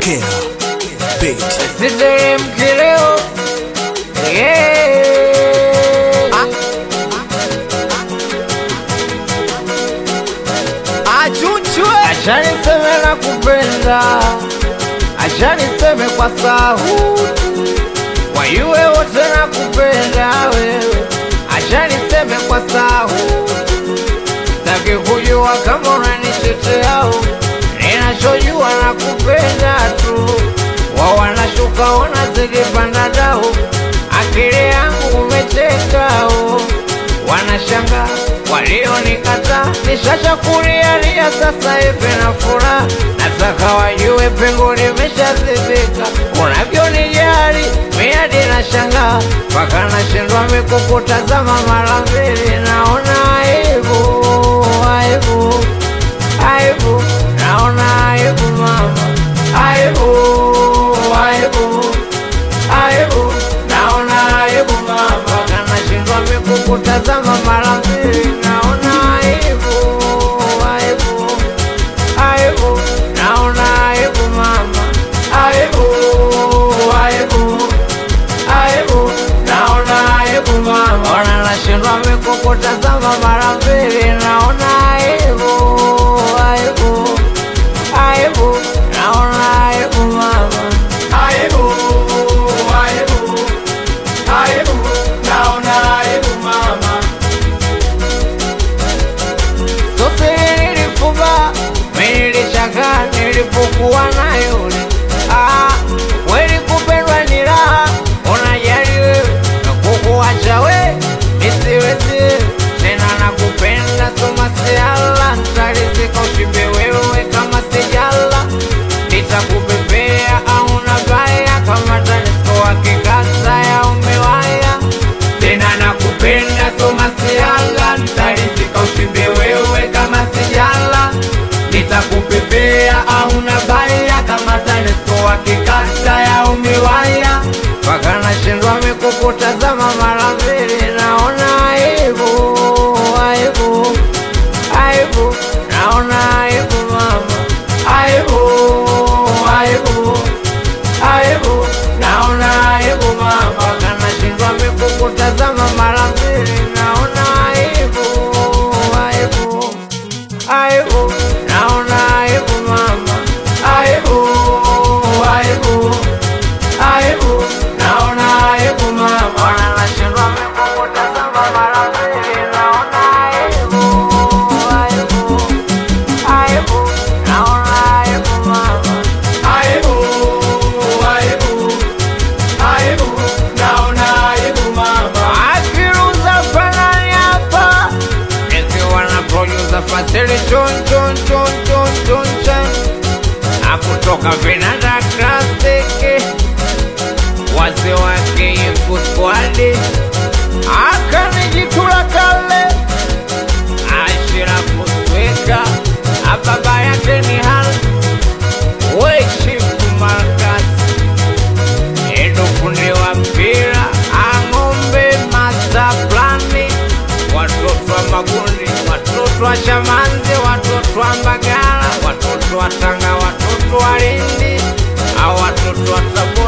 Kea Beat. Siteremke leo yeah. Achuchwe Acha niseme na kupenda, acha niseme kwa sauti, wayue wote na kupenda wewe, acha niseme kwa sauti, sitaki kujua kama unaniteteao, ninachojua na kupenda tu, wao wanashuka wanazidi panda dao, akili yangu umetekao wanashanga walionikataa, nishachakulialia sasa hivi na furaha, nataka wajue pengo limeshazibika, unavyonijali miadi na shanga mpaka nashindwa mikukutazama mara mbili, naona aibu, aibu, aibu, naona aibu mama, aibu, aibu aibu, naona aibu mama, na nashindwa mikukutazama mara mbili, naona aibu, aibu, aibu, naona aibu mama, aibu, aibu, aibu, naona aibu mama, na nashindwa mikukutazama mara mbili, naona aibu, aibu, aibu, naona aibu mama, aibu, aibu, aibu, naona aibu mama. Sofiri nilifuba, mimi nilishangaa nilipokuwa na yule. Ah, kweli kupendwa ni raha, unajali wewe na kukuacha we nisiwezi tena nakupenda, soma siala, nitalizika ushibe wewe kama sijala, nitakubebea au nabaya kama TANESCO wakikata ya umewaya tena nakupenda soma siala, nitalizika ushibe wewe kama sijala, nitakupepea au nabaya kama TANESCO wakikata ya umewaya mpaka nashindwa mikukutazama mara mbili, naona aibu, aibu, aibu, naona aibu mama, aibu, aibu, aibu, naona aibu mama, mpaka nashindwa mikukutazama mara mbili, naona aibu, aibu, aibu, naona aibu mama, aibu, aibu, aibu, naona aibu mama, na nashindwa mikukutazama mara mbili, naona aibu, aibu, aibu, naona aibu mama, aibu, aibu, aibu, naona aibu mama. Akiruza fanani hapa nikiwa na producer Fatili chon chon chon chon chon chon na kutoka Vinanda Classic wazee wake Yefu Squad akanijitula kale ashira kusweka ababa yake ni hal weshifu Markasi Edo fundi wa mpira ang'ombe masaplani watoto wa magundi watoto wa shamanzi watoto wa mbagala watoto wa tanga watoto wa lindi au watoto wa tabu